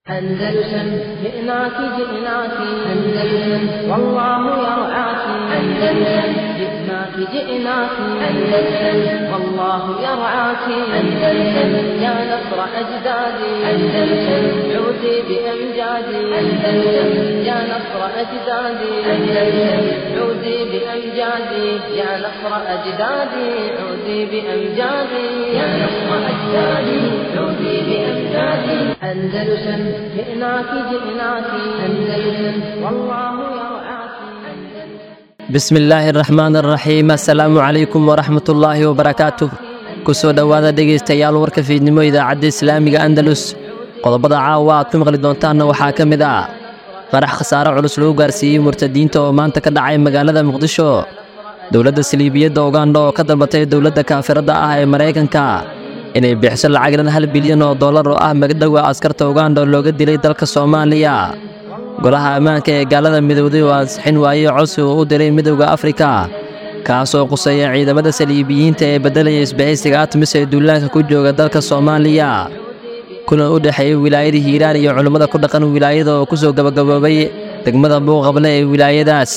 أندلسن جئناك جئناك أندلسن والله يرعاك أندلسن جئناك جئناك أندلسن والله يرعاك أندلسن يا نصر أجدادي أندلسن عودي بأمجادي أندلسن يا نصر أجدادي أندلسن عودي بأمجادي يا نصر أجدادي عودي بأمجادي يا نصر أجدادي عودي بأمجادي أندلسن جئناك جئناك أندلسن والله يرعاك bismi illaahi araxmaan araxiim assalaamu calaykum waraxmat ullaahi wabarakaatuh ku soo dhowaada dhegaystayaal warka fiidnimo idaacadda islaamiga andalus qodobada caawa aad ku maqli doontaanna waxaa ka mid ah qarax khasaare culus lagu gaarsiiyey murtadiinta oo maanta ka dhacay magaalada muqdisho dowladda saliibiyadda ugandha oo ka dalbatay dowladda kaafiradda ah ee maraykanka inay bixiso lacag dhan hal bilyan oo dollar oo ah magdhowa askarta ugandha oo looga dilay dalka soomaaliya golaha ammaanka ee gaalada midowday oo ansixin waayey codsi uu u diray midowda afrika kaasoo quseeya ciidamada saliibiyiinta ee beddelaya isbahaysiga atmis ee duulaanka ku jooga dalka soomaaliya kulan u dhexeeyey wilaayada hiiraan iyo culimmada ku dhaqan wilaayada oo ku soo gabagaboobay degmada buuqable ee wilaayadaas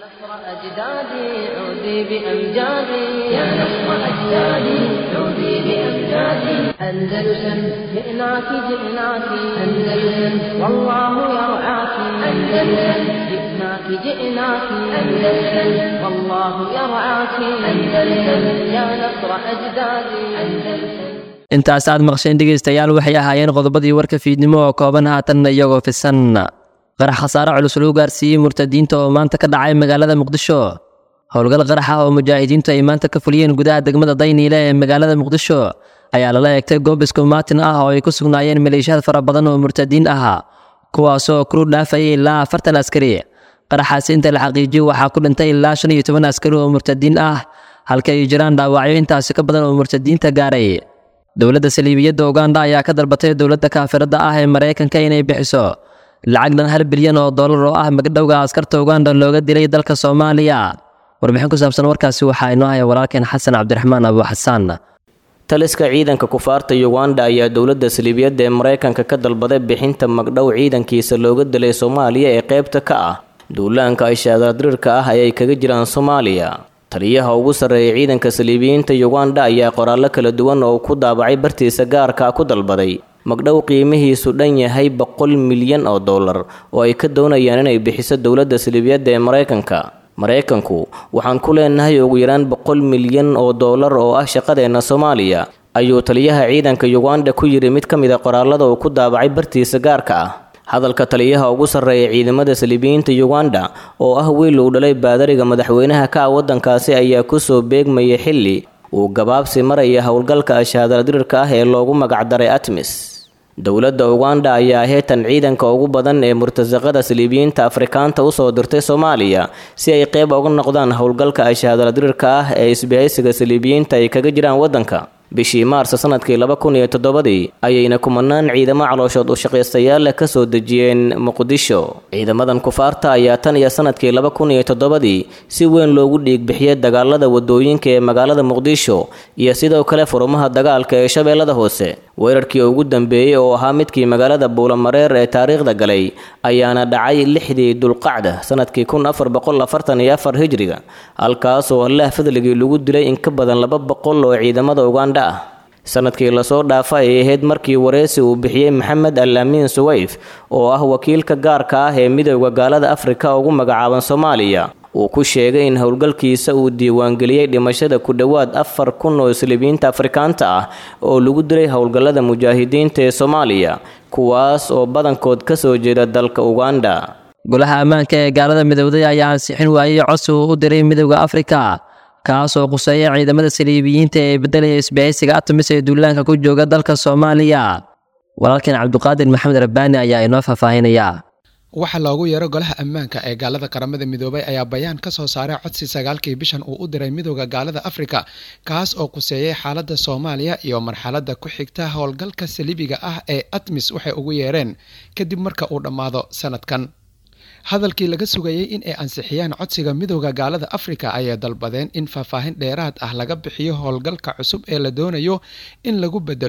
أجدادي عودي بأمجادي يا نصر أجدادي عودي بأمجادي أندلسن جئناك جئناك أندلسن والله يرعاك أندلسن جئناك جئناك أندلسن والله يرعاك أندلسن يا نصر أجدادي أندلسن intaas aad maqsheen dhegaystayaal waxay ahaayeen qodobadii warka fiidnimo oo kooban haatanna iyagoo fisan qarax khasaare culus lagu gaarsiiyey murtadiinta oo maanta ka dhacay magaalada muqdisho howlgal qarax ah oo mujaahidiintu ay maanta ka fuliyeen gudaha degmada dayniile ee magaalada muqdisho ayaa lala eegtay goob iskumaatin ah oo ay ku sugnaayeen maleeshiyaad fara badan oo murtadiin ah kuwaasoo kuru dhaafayay ilaa afartan askari qaraxaasi inta la xaqiijiyey waxaa ku dhintay ilaa shan iyo toban askari oo murtadiin ah halka ay jiraan dhaawacyo intaasi ka badan oo murtadiinta gaaray dowladda saliibiyadda ugandha ayaa ka dalbatay dowladda kaafiradda ah ee maraykanka inay bixiso lacag dhan hal bilyan oo dollar oo ah magdhowga askarta ugandha looga dilay dalka soomaaliya warbixin ku saabsan warkaasi waxaa inoo haya walaalkeen xasan cabdiraxmaan abu xasaan taliska ciidanka kufaarta uganda ayaa dowladda saliibiyadda ee maraykanka ka dalbaday bixinta magdhow ciidankiisa looga dilay soomaaliya ee qaybta ka ah duulaanka ishaadadirirka ah ayay kaga jiraan soomaaliya taliyaha ugu sarreeya ciidanka saliibiyiinta uganda ayaa qoraallo kala duwan oo ku daabacay bartiisa gaarka ku dalbaday magdhow qiimihiisu dhan yahay boqol milyan oo dollar oo ay ka doonayaan inay bixiso dowladda saliibiyadda ee maraykanka maraykanku waxaan ku leenahay ugu yaraan boqol milyan oo dollar oo ah shaqadeenna soomaaliya ayuu taliyaha ciidanka uganda ku yidhi mid ka mid a qoraallada uu ku daabacay bartiisa gaarka ah hadalka taliyaha ugu sarreeya ciidamada saliibiyiinta uganda oo ah wiil uu dhalay baadariga madaxweynaha ka ah waddankaasi ayaa kusoo beegmayay xilli uu gabaabsi maraya howlgalka ashaadaladirirka ah ee loogu magacdaray atmis dowladda uganda ayaa heetan ciidanka ugu badan ee murtasaqada saliibiyiinta afrikaanta usoo dirtay soomaaliya si ay qeyb uga noqdaan howlgalka ashaadaladirirka ah ee isbahaysiga saliibiyiinta ay kaga jiraan waddanka bishii maarso sanadkii laba kun iyo toddobadii ayayna kumanaan ciidamo calooshood ushaqaystayaal leh kasoo dejiyeen muqdisho ciidamadan kufaarta ayaa tan iyo sanadkii laba kun iyo toddobadii si weyn loogu dhiigbixiyey dagaalada wadooyinka ee magaalada muqdisho iyo sidoo kale furumaha dagaalka ee shabeellada hoose weerarkii ugu dambeeyey oo ahaa midkii magaalada buulamareer ee taariikhda galay ayaana dhacay lixdii dulqacda sanadkii kun afar boqol afartan iyo afar hijriga halkaasoo allah fadligii lagu dilay in ka badan laba boqol oo ciidamada uganda ah sanadkii lasoo dhaafa ay ahayd markii wareysi uu bixiyey maxamed al amiin suwayf oo ah wakiilka gaarka ah ee midowda gaalada afrika ugu magacaaban soomaaliya uu ku sheegay in howlgalkiisa uu diiwaangeliyey dhimashada ku dhowaad afar kun oo saliibiyiinta afrikaanta ah oo lagu dilay howlgallada mujaahidiinta ee soomaaliya kuwaas oo badankood ka soo jeeda dalka uganda golaha ammaanka ee gaalada midowday ayaa ansixin waayey codsi uu u diray midowda afrika kaasoo quseeya ciidamada saliibiyiinta ee beddelaya isbahaysiga atmis ee duulaanka ku jooga dalka soomaaliya walaalkeen cabduqaadir maxamed rabbaani ayaa inoo faahfaahinaya waxaa loogu yeero golaha ammaanka ee gaalada qaramada midoobay ayaa bayaan ka soo saaray codsi sagaalkii bishan uu u diray midooda gaalada afrika kaas oo quseeyey xaaladda soomaaliya iyo marxaladda ku xigta howlgalka saliibiga ah ee atmis waxay ugu yeereen kadib marka uu dhammaado sanadkan hadalkii laga sugayey in ay ansixiyaan codsiga midooda gaalada afrika ayay dalbadeen in faahfaahin dheeraad ah laga bixiyo howlgalka cusub ee la doonayo in lagu bedelo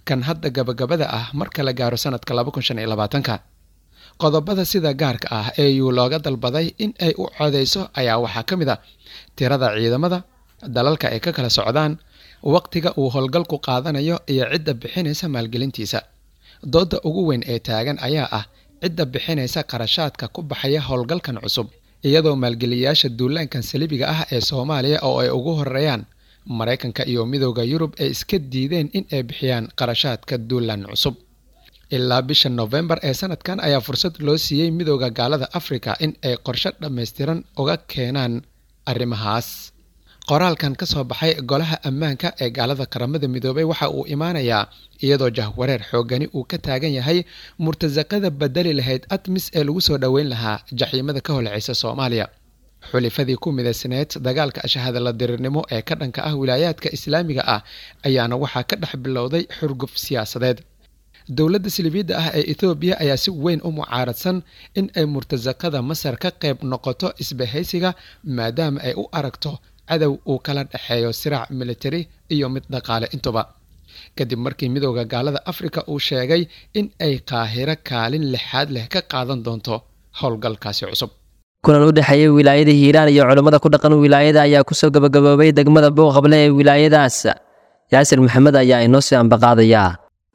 kan hadda gabagabada ah marka la gaaro sanadka labakunshaniyolabaatanka qodobada sida gaarka ah ee yuu looga dalbaday in ay u codeyso ayaa waxaa ka mid a tirada ciidamada dalalka ay ka kala socdaan waqtiga uu howlgalku qaadanayo iyo cidda bixinaysa maalgelintiisa dooda ugu weyn ee taagan ayaa ah cidda bixinaysa qarashaadka ku baxaya howlgalkan cusub iyadoo maalgeliyayaasha duulaankan salibiga ah ee soomaaliya oo ay ugu horeeyaan maraykanka iyo midooda yurub ay iska diideen in ay bixiyaan qarashaadka duulaan cusub ilaa bisha nofembar ee sanadkan ayaa fursad loo siiyey midooda gaalada afrika in ay qorshe dhammaystiran uga keenaan arrimahaas qoraalkan ka soo baxay golaha ammaanka ee gaalada qaramada midoobay waxa uu imaanayaa iyadoo jahwareer xoogani uu ka taagan yahay murtasaqada bedeli lahayd admis ee lagu soo dhoweyn lahaa jaxiimada ka holceysa soomaaliya xulifadii ku midaysneed dagaalka ashahadala dirirnimo ee ka dhanka ah wilaayaadka islaamiga ah ayaana waxaa ka dhex bilowday xurguf siyaasadeed dowladda silibiidda ah ee ethoobiya ayaa si weyn u mucaaradsan in ay murtasaqada masar ka qayb noqoto isbahaysiga maadaama ay u aragto cadow uu kala dhexeeyo siraac militari iyo mid dhaqaale intuba kadib markii midooda gaalada afrika uu sheegay in ay qaahiro kaalin lixaad leh ka qaadan doonto howlgalkaasi cusub kulan u dhexeeyay wilaayada hiiraan iyo culammada ku dhaqan wilaayada ayaa kusoo gabagaboobay degmada booqable ee wilaayadaas yaasir maxamed ayaa inoo sii ambaqaadayaa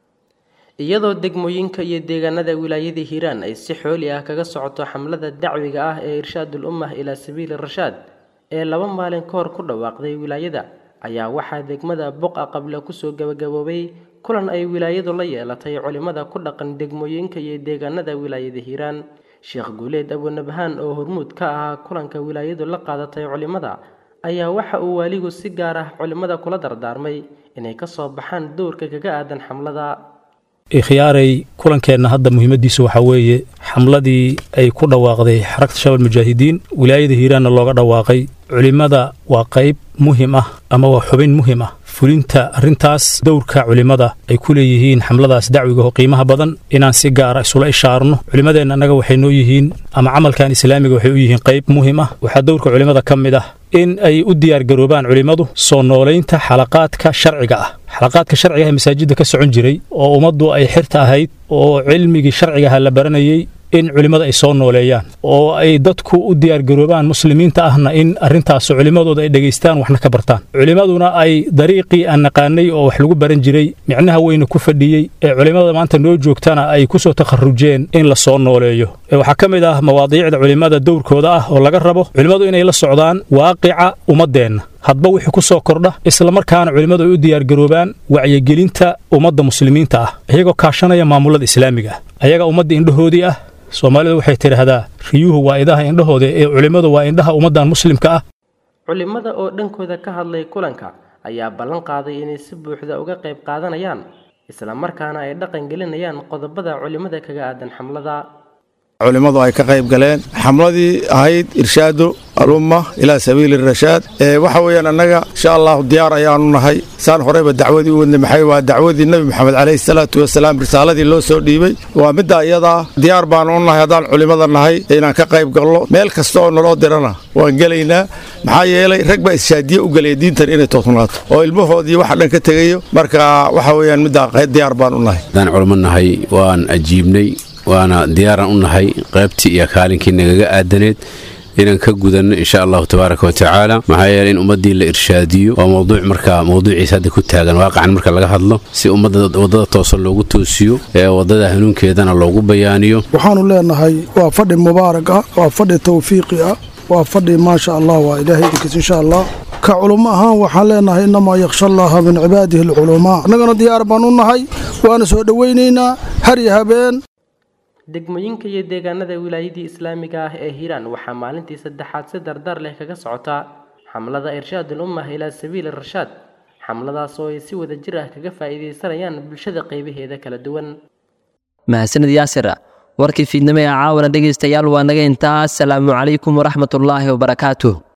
iyadoo degmooyinka iyo deegaanada wilaayada hiiraan ay si xooli ah kaga socoto xamlada dacwiga ah ee irshaadul ummah ilaa sabiili rashaad ee laba maalin ka hor ku dhawaaqday wilaayada ayaa waxaa degmada boqa qable kusoo gabagaboobay kulan ay wilaayadu la yeelatay culimada ku dhaqan degmooyinka iyo deegaanada wilaayada hiiraan sheekh guuleed abunabhaan oo hormuud ka ahaa kulanka wilaayadu la qaadatay culimada ayaa waxa uu waaligu si gaar ah culimada kula dardaarmay inay kasoo baxaan dowrka kaga aadan xamlada ikhyaaray kulankeenna hadda muhiimadiisu waxaa weeye xamladii ay ku dhawaaqday xarakta shabal mujaahidiin wilaayada hiiraanna looga dhawaaqay culimmada waa qayb muhim ah ama waa xubin muhim ah fulinta arrintaas dowrka culimmada ay ku leeyihiin xamladaas dacwiga oo qiimaha badan inaan si gaara isula ishaarno culimmadeenna annaga waxay noo yihiin ama camalkan islaamiga waxay u yihiin qayb muhim ah waxaa dowrka culimmada ka mid ah in ay u diyaargaroobaan culimmadu soo noolaynta xalaqaadka sharciga ah xalaqaadka sharciga ah ee masaajidda ka socon jiray oo ummaddu ay xirta ahayd oo cilmigii sharcigaha la baranayey in culimmada ay soo nooleeyaan oo ay dadku u diyaargaroobaan muslimiinta ahna in arrintaas culimmadooda ay dhegaystaan waxna ka bartaan culimmaduna ay dariiqii aan naqaanay oo wax lagu baran jiray micnaha weyna ku fadhiyey ee culimmada maanta noo joogtana ay ku soo takharujeen in la soo nooleeyo waxaa ka mid ah mawaadiicda culimmada dowrkooda ah oo laga rabo culimmadu inay la socdaan waaqica ummaddeenna hadba wixii ku soo kordha islamarkaana culimmadu ay u diyaargaroobaan wacyigelinta ummadda muslimiinta ah iyagoo kaashanaya maamulada islaamiga ah ayaga ummadda indhahoodii ah soomaalidu waxay tidhaahdaa riyuhu waa idaha indhahooda ee culimmadu waa indhaha ummaddan muslimka ah culimmada oo dhankooda ka hadlay kulanka ayaa ballan qaaday inay si buuxda uga qayb qaadanayaan islamarkaana ay dhaqan gelinayaan qodobada culimmada kaga aadan xamlada culimmadu ay ka qayb galeen xamladii ahayd irshaadu alumma ilaa sabiili rashaad waxa weeyaan annaga insha allahu diyaar ayaanu nahay saan horeyba dacwadii u wadnay maxay waa dacwadii nebi moxamed calayhi salaatu wasalaam risaaladii loo soo dhiibey waa middaa iyadaa diyaar baanu u nahay haddaan culimmada nahay inaan ka qayb galno meel kasta oo naloo dirana waan gelaynaa maxaa yeelay rag baa ishaadiye u gelaya diintan inay toosnaato oo ilmahoodii waxa dhan ka tegayo marka waxa weeyaan middaa diyaar baan u nahay haddaan culimo nahay waan ajiibnay waana diyaaraan u nahay qaybtii iyo kaalinkii nagaga aadaneed inaan ka gudanno insha allahu tabaaraka wa tacaala maxaa yeeley in ummaddii la irshaadiyo waa mowduuc marka mowduuciisa hadda ku taagan waaqacan marka laga hadlo si ummadda waddada toosan loogu toosiyo ee waddada hanuunkeedana loogu bayaaniyo waxaannu leenahay waa fadhi mubaarak ah waa fadhi tawfiiqi ah waa fadhi maasha allah waa ilaahay idinkiis insha allah ka culummo ahaan waxaan leenahay innamaa yakhsha allaha min cibaadihi alculamaa annagana diyaar baan u nahay waana soo dhowaynaynaa har iyo habeen degmooyinka iyo deegaanada wilaayadii islaamiga ah ee hiiraan waxaa maalintii saddexaad si dardar leh kaga socota xamlada irshaadul ummah ilaa sabiili rashaad xamladaas oo ay si wada jir ah kaga faa'iidaysanayaan bulshada qaybaheeda kala duwan mahadsanid yaasir warkii fiidnimo ee caawana dhegaystayaal waa naga intaas salaamu calaykum waraxmatullaahi wabarakaatuh